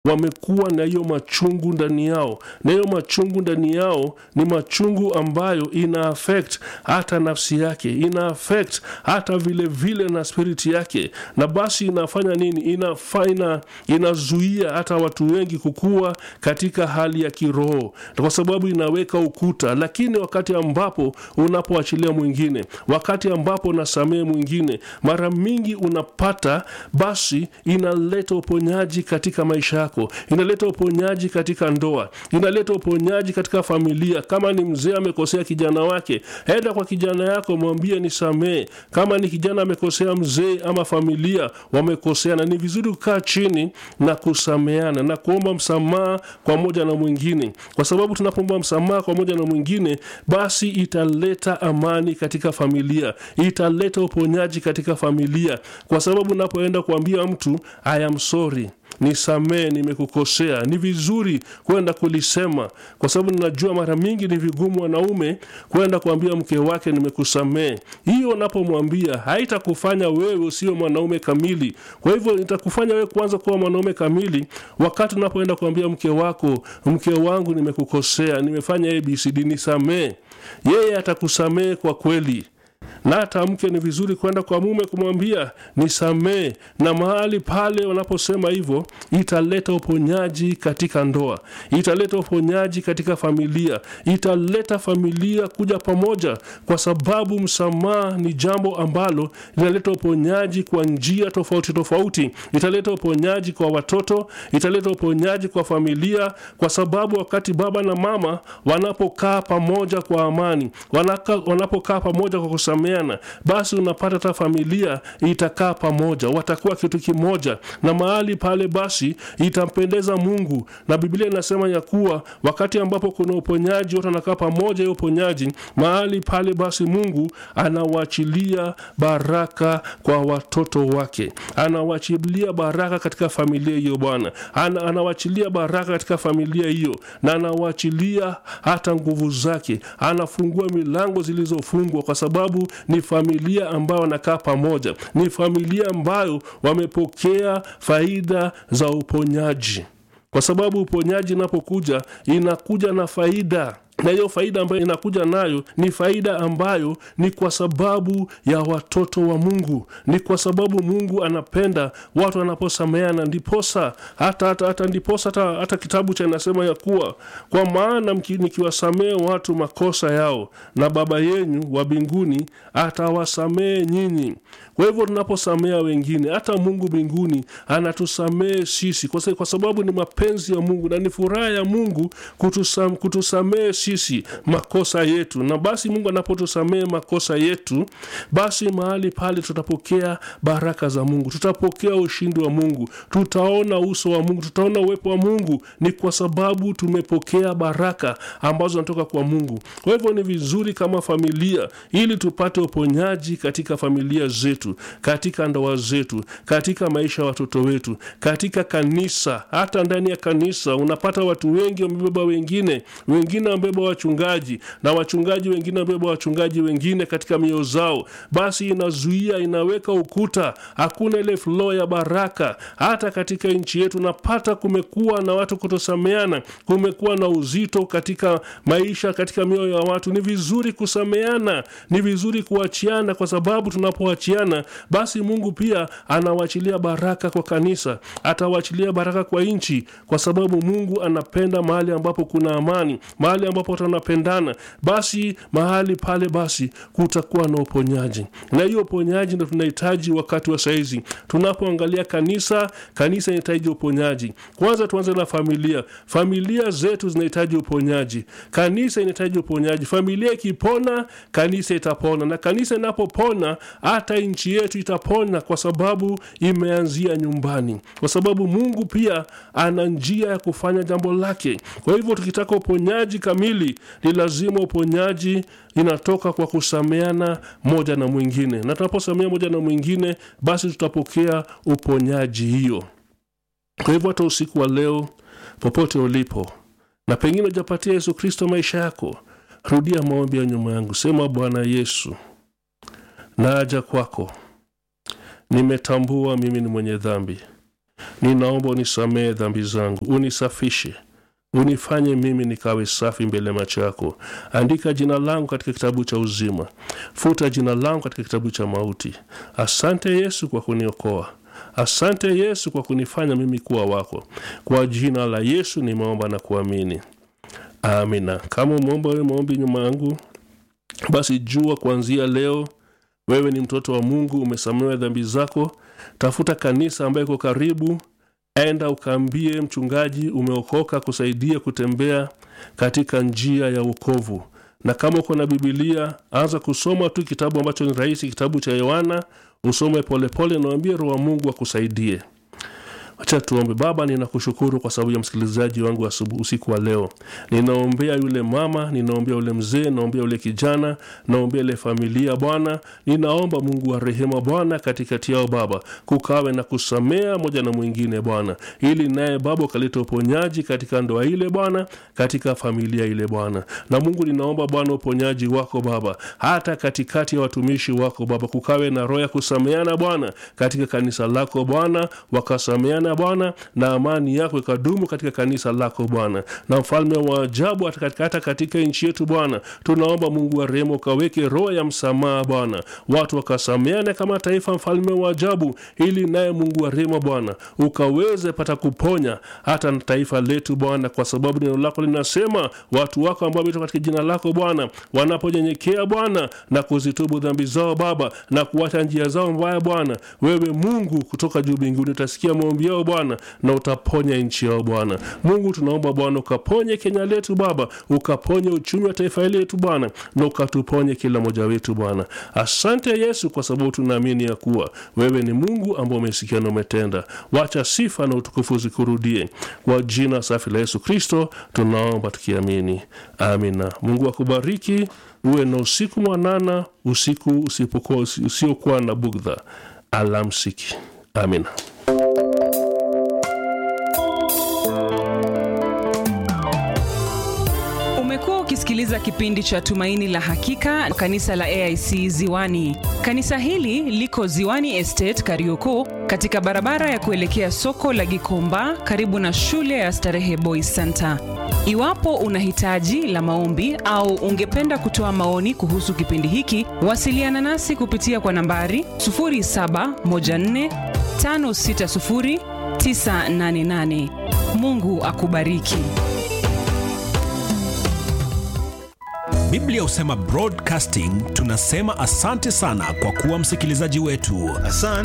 wamekuwa na hiyo machungu ndani yao, na hiyo machungu ndani yao ni machungu ambayo ina affect hata nafsi yake, ina affect hata vile vile na spiriti yake, na basi inafanya nini? Inafa, ina, inazuia hata watu wengi kukua katika hali ya kiroho, kwa sababu inaweka ukuta. Lakini wakati ambapo unapoachilia mwingine, wakati ambapo unasamehe mwingine, mara mingi unapata basi inaleta uponyaji katika maisha yako, inaleta uponyaji katika ndoa, inaleta uponyaji katika familia. Kama ni mzee amekosea kijana wake, enda kwa kijana yako, mwambie nisamehe. Kama ni kijana amekosea mzee ama familia wamekoseana, ni vizuri kukaa chini na kusameana na kuomba msamaha kwa moja na mwingine, kwa sababu tunapoomba msamaha kwa moja na mwingine, basi italeta amani katika familia, italeta uponyaji katika familia, kwa sababu unapoenda kuambia mtu I am sorry nisamee, nimekukosea, ni vizuri kwenda kulisema, kwa sababu ninajua mara mingi ni vigumu wanaume kwenda kuambia mke wake nimekusamee. Hiyo unapomwambia haitakufanya wewe usio mwanaume kamili. Kwa hivyo itakufanya wewe kwanza kuwa mwanaume kamili wakati unapoenda kuambia mke wako, mke wangu, nimekukosea, nimefanya abcd, nisamee. Yeye atakusamee kwa kweli na hata mke ni vizuri kwenda kwa mume kumwambia nisamee, na mahali pale wanaposema hivyo, italeta uponyaji katika ndoa, italeta uponyaji katika familia, italeta familia kuja pamoja, kwa sababu msamaha ni jambo ambalo linaleta uponyaji kwa njia tofauti tofauti. Italeta uponyaji kwa watoto, italeta uponyaji kwa familia, kwa sababu wakati baba na mama wanapokaa pamoja kwa amani, wanaka, wanapokaa pamoja kwa kusameana basi unapata hata familia itakaa pamoja, watakuwa kitu kimoja, na mahali pale basi itampendeza Mungu. Na Biblia inasema ya kuwa wakati ambapo kuna uponyaji, wote wanakaa pamoja, hiyo uponyaji mahali pale, basi Mungu anawachilia baraka kwa watoto wake, anawachilia baraka katika familia hiyo. Bwana ana, anawachilia baraka katika familia hiyo, na anawachilia hata nguvu zake, anafungua milango zilizofungwa kwa sababu ni familia ambayo wanakaa pamoja, ni familia ambayo wamepokea faida za uponyaji, kwa sababu uponyaji inapokuja inakuja na faida na hiyo faida ambayo inakuja nayo ni faida ambayo ni kwa sababu ya watoto wa Mungu, ni kwa sababu Mungu anapenda watu wanaposameana, ndiposa hata, hata, hata ndiposa hata, hata kitabu cha inasema ya kuwa kwa maana nikiwasamehe watu makosa yao, na Baba yenu wa mbinguni atawasamehe nyinyi. Kwa hivyo tunaposamea wengine, hata Mungu mbinguni anatusamehe sisi, kwa sababu ni mapenzi ya Mungu na ni furaha ya Mungu kutusam, kutusamehe sisi makosa yetu. Na basi Mungu anapotusamehe makosa yetu, basi mahali pale tutapokea baraka za Mungu, tutapokea ushindi wa Mungu, tutaona uso wa Mungu, tutaona uwepo wa Mungu. Ni kwa sababu tumepokea baraka ambazo zinatoka kwa Mungu. Kwa hivyo ni vizuri kama familia, ili tupate uponyaji katika familia zetu, katika ndoa zetu, katika maisha ya watoto wetu, katika kanisa. Hata ndani ya kanisa unapata watu wengi wamebeba wengine, wengine wamebeba wachungaji na wachungaji wengine wamebeba wachungaji wengine katika mioyo zao, basi inazuia, inaweka ukuta, hakuna ile flow ya baraka. Hata katika nchi yetu napata kumekuwa na watu kutosameana, kumekuwa na uzito katika maisha, katika mioyo ya watu. Ni vizuri kusameana, ni vizuri kuachiana, kwa sababu tunapoachiana, basi Mungu pia anawachilia baraka kwa kanisa, atawachilia baraka kwa nchi, kwa sababu Mungu anapenda mahali ambapo kuna amani, mahali ambapo watu wanapendana, basi mahali pale basi kutakuwa na uponyaji, na hiyo uponyaji ndo tunahitaji wakati wa saizi. Tunapoangalia kanisa, kanisa inahitaji uponyaji. Kwanza tuanze na familia, familia zetu zinahitaji uponyaji, kanisa inahitaji uponyaji. Familia ikipona, kanisa itapona, na kanisa inapopona, hata nchi yetu itapona, kwa sababu imeanzia nyumbani, kwa sababu Mungu pia ana njia ya kufanya jambo lake. Kwa hivyo tukitaka uponyaji kamili, ni lazima uponyaji inatoka kwa kusameana moja na mwingine, na tunaposamea moja na mwingine, basi tutapokea uponyaji hiyo. Kwa hivyo hata usiku wa leo, popote ulipo, na pengine hujapatia Yesu Kristo maisha yako, rudia maombi ya nyuma yangu, sema: Bwana Yesu, naja kwako, nimetambua mimi ni mwenye dhambi, ninaomba unisamehe dhambi zangu unisafishe unifanye mimi nikawe safi mbele macho yako andika jina langu katika kitabu cha uzima futa jina langu katika kitabu cha mauti asante yesu kwa kuniokoa asante yesu kwa kunifanya mimi kuwa wako kwa jina la yesu nimeomba na kuamini amina kama umeomba wewe maombi nyuma yangu basi jua kuanzia leo wewe ni mtoto wa mungu umesamehewa dhambi zako tafuta kanisa ambayo iko karibu enda ukaambie mchungaji umeokoka kusaidia kutembea katika njia ya ukovu na kama uko na bibilia anza kusoma tu kitabu ambacho ni rahisi kitabu cha yohana usome polepole nawambie roho wa mungu akusaidie acha tuombe baba ninakushukuru kwa sababu ya msikilizaji wangu asubu, usiku wa leo ninaombea yule mama ninaombea yule mzee naombea yule kijana naombea ile familia bwana ninaomba mungu wa rehema bwana katikati yao baba kukawe na kusamea moja na mwingine bwana ili naye baba ukaleta uponyaji katika ndoa ile bwana katika familia ile bwana na mungu ninaomba bwana uponyaji wako baba hata katikati ya watumishi wako baba kukawe na roho ya kusameana bwana katika kanisa lako bwana wakasameana bwana na amani yako ikadumu katika kanisa lako bwana na mfalme wa ajabu hata katika, hata katika nchi yetu bwana tunaomba mungu wa rehema ukaweke roho ya msamaha bwana watu wakasameane kama taifa mfalme wa ajabu ili naye mungu wa rehema bwana ukaweze pata kuponya hata na taifa letu bwana kwa sababu neno lako linasema watu wako ambao wameitwa katika jina lako bwana wanaponyenyekea bwana na kuzitubu dhambi zao baba na kuacha njia zao mbaya bwana wewe mungu kutoka juu mbinguni utasikia maombi yao bwana na utaponya nchi yao bwana mungu tunaomba bwana ukaponye kenya letu baba ukaponye uchumi wa taifa letu bwana na ukatuponye kila mmoja wetu bwana asante yesu kwa sababu tunaamini ya kuwa wewe ni mungu ambao umesikia na umetenda wacha sifa na utukufu zikurudie kwa jina safi la yesu kristo tunaomba tukiamini amina mungu akubariki uwe na usiku mwanana usiku usipokuwa usiokuwa na bugdha alamsiki amina umekuwa ukisikiliza kipindi cha tumaini la hakika kanisa la aic ziwani kanisa hili liko ziwani estate karioko katika barabara ya kuelekea soko la gikomba karibu na shule ya starehe boys center iwapo una hitaji la maombi au ungependa kutoa maoni kuhusu kipindi hiki wasiliana nasi kupitia kwa nambari 714560988 mungu akubariki biblia husema broadcasting tunasema asante sana kwa kuwa msikilizaji wetu Asante.